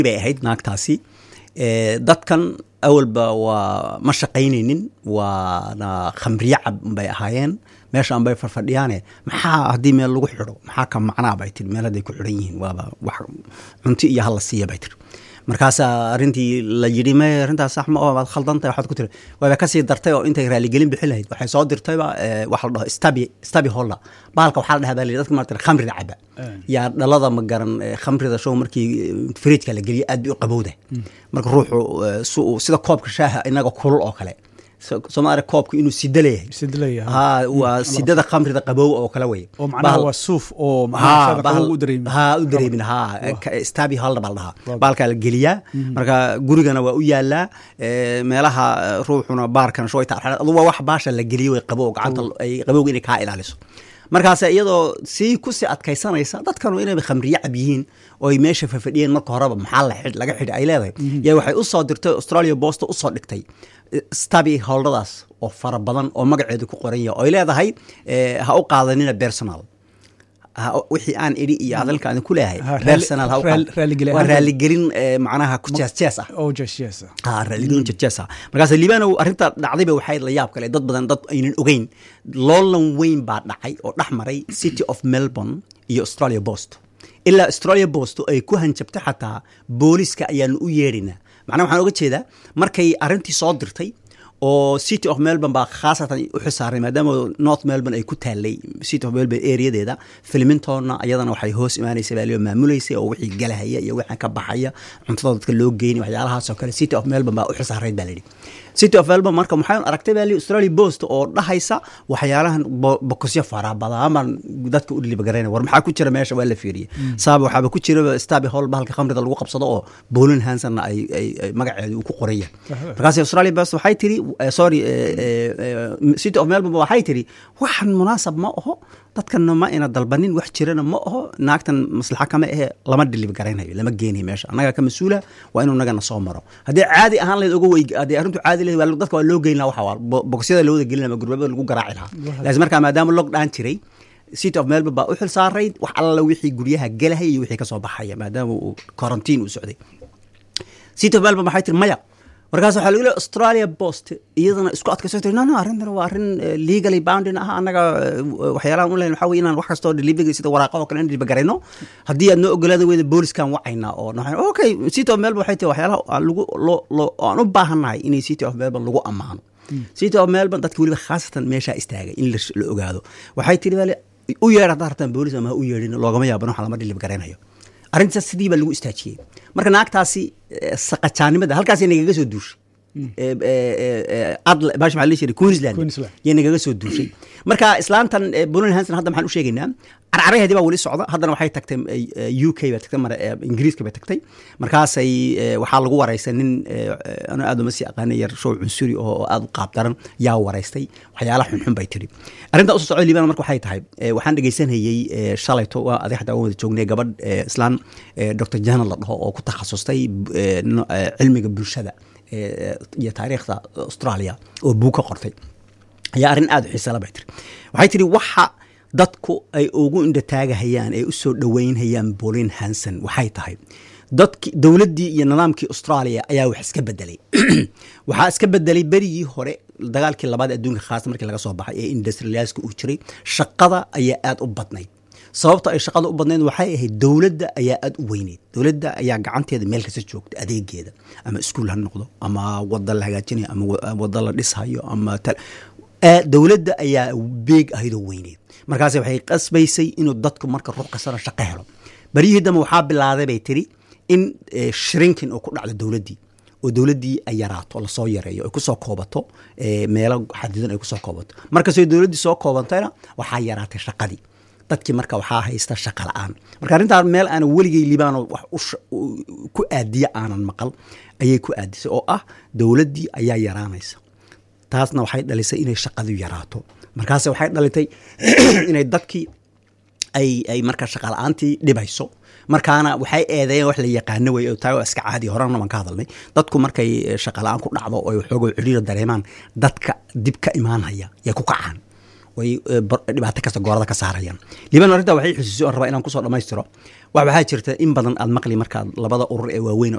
bay ahayd naagtaasi dadkan awalba waa ma shaqaynaynin waana khamriye cab bay ahaayeen meeshaan bay farfadhiyaane maxaa haddii meel lagu xidho maxaa ka macnaa bay tiri meel hadday ku xidhan yihiin waaba wax cunti iyo hal la siiya bay tiri markaasaa arrintii la yidhi me arrintaas sax ma oo waad khaldantahay waxaad ku tiri waaba kasii dartay oo intay raaligelin bixin lahayd waxay soo dirtayba waxa la dhaho stabi stabi holla bahalka waxaa la dhahaa baa la yidhi dadka maarata khamriga caba yaa dhalada ma garan khamrida show markii fridjka la geliyo aad bay u qabowda marka ruuxu sida koobka shaaha inaga kulul oo kale soomaaliya koobku inuu sida leeyahay ha waa sidada khamrida qabow oo kale wey oo macnaha waa suuf oo u dareemin ha u dareemin ha stabi halda baa la dhahaa baalkaa la geliyaa marka gurigana waa u yaalaa meelaha ruuxuna baarkan shoyta adu waa wax baasha la geliyo way qabow gacanta ay qabowga inay kaa ilaaliso markaas iyadoo sii kusii adkaysanaysa dadkanu inayba khamriye cab yihiin ooy meesha fafadhiyeen marka horeba maxaa laga xidhi ay leedahay yaa waxay usoo dirtay australia bosta usoo dhigtay stabi howldadaas oo fara badan oo magaceedu ku qoran yahay oy leedahay ha u qaadanina personal wixii aan idhi iyo hadalka aan ku leeyahay personal waa raaligelin macnaha ku jees ah raaligelin jees ah markaas liibanow arrinta dhacdayba waxay la yaab kale dad badan dad aynan ogeyn loolan weyn baa dhacay oo dhex maray city of melbourne iyo australia post ilaa australia post ay ku hanjabtay xataa booliska ayaanu u yeedhinaa macnaha waxaan oga jeedaa markay arrintii soo dirtay oo city of melbourne baa khaasatan u xisaaray maadaama north melbourne ay ku taalay city of melbourne areadeeda filmintonna ayadana waxay hoos imaanaysa baa loo maamulaysa oo wixii galahaya iyo wixii ka baxaya cuntada dadka loo geynay waxyaalahaasoo kale city of melbourne baa u xisaarayd baa layidhi city of melbourne marka maxay aragtay baa australia post oo dhahaysa waxyaalahan bokosyo fara badan dadka u dhilibagarayna war maxaa ku jira meesha waa la fiiriyay saaba waxaaba ku jira stabi hall bahalka khamrida lagu qabsado oo bolin hansonna ay magaceedu uu ku qoran yahay markaas australia post waxay tiri sorry city of melbourne waxay tiri waxan munaasab ma aho dadkanna ma ina dalbanin wax jirana ma aho naagtan maslaxa kama ahe lama dhilib garaynayo lama geenayo meesha annaga ka mas-uula waa inuu nagana soo maro haddii caadi ahaan lahayd oga wey haddii arrintu caadi lahayd dadka waa loo geyn laha waxa waa bogosyada loo wada gelin laha gurbada lagu garaaci lahaa laakiin markaa maadaama lockdown jiray city of melbourne baa u xil saarayd wax alla wixii guryaha gelahaya iyo wixii kasoo baxaya maadaama uu quarantine uu socday city of melbourne waxay tiri maya markaas waxaa lagu leey australia post iyadana isku adkayso tiri no no arrintan waa arrin legally bounding ah annaga waxyaalahan u leyn waxaa wey inaan wax kastoo delivery sida waraaqa oo kale in deliver garayno haddii aad noo ogolaada weyda booliskan wacaynaa oo okay city of melbourne waxay tiri waxyaalaha aan lagu loo loo aan u baahannahay inay city of melbourne lagu ammaano city of melbourne dadka weliba khaasatan meeshaa istaagay in la ogaado waxay tiri bale u yeedh haddaa rabtaan boolis ama ha u yeedhin loogama yaaban waxa lama deliver garaynayo arrintaas sidii baa lagu istaajiyey marka naagtaasi saqajaanimada halkaas nagaga soo duushay adl bash maxaa la jiray queensland yay nagaga soo duushay marka islaantan bolin hanson hadda maxaan u sheegaynaa carcaraheedii baa weli socda haddana waxay tagtay u k bay tagtay ingiriiska bay tagtay markaasay waxaa lagu waraystay nin anu aad uma sii aqaanay yar show cunsuri oo aad u qaab daran yaa waraystay waxyaala xunxun bay tiri arrintaa usoo socda liibana marka waxay tahay waxaan dhegaysanayey shalayto waa aday xataa waan wada joognay gabadh islaan dr janan la dhaho oo ku takhasustay cilmiga bulshada iyo taariikhda australia oo buug ka qortay ayaa arrin aada u xiisala bay tiri waxay tiri waxa dadku ay ugu indhataagahayaan ay u soo dhoweynhayaan bolin hanson waxay tahay dadki dowladdii iyo nidaamkii australia ayaa wax iska bedelay waxaa iska bedelay berigii hore dagaalkii labaad adduunka khaasa markii laga soo baxay ee industrialiska uu jiray shaqada ayaa aada u badnayd sababta ay shaqada u badnayd waxay ahayd dowladda ayaa aada u weyneyd dowladda ayaa gacanteeda meel kasta joogta adeegeeda ama iskuul ha noqdo ama wada la hagaajinayo ama wada la dhishayo ama dowladda ayaa beeg ahaydoo weyneyd markaas waxay qasbaysay inuu dadku marka ruux kastana shaqo helo baryihii dambe waxaa bilaaday bay tiri in shrinkin oo ku dhacdo dowladdii oo dowladdii ay yaraato lasoo yareeyo ay kusoo koobato meelo xadidan ay kusoo koobato markastoo dowladdii soo koobantayna waxaa yaraatay shaqadii dadkii marka waxaa haysta shaqa la-aan marka arrintaan meel aanan weligay libaano wax ku aadiya aanan maqal ayay ku aadisay oo ah dowladdii ayaa yaraanaysa taasna waxay dhalisay inay shaqadu yaraato markaase waxay dhalitay inay dadkii ay ay marka shaqa la-aantii dhibayso markaana waxay eedeeyeen wax la yaqaano wey taa waa iska caadi horena baan ka hadalnay dadku markay shaqa la-aan ku dhacdo oo waxooga ciriira dareemaan dadka dib ka imaanhaya yay ku kacaan way dhibaato kasta goorada ka saarayaan liban arrintaa waxay xusuusay oon rabaa inaan kusoo dhammaystiro wax waxaa jirta in badan aad maqli markaad labada urur ee waaweyn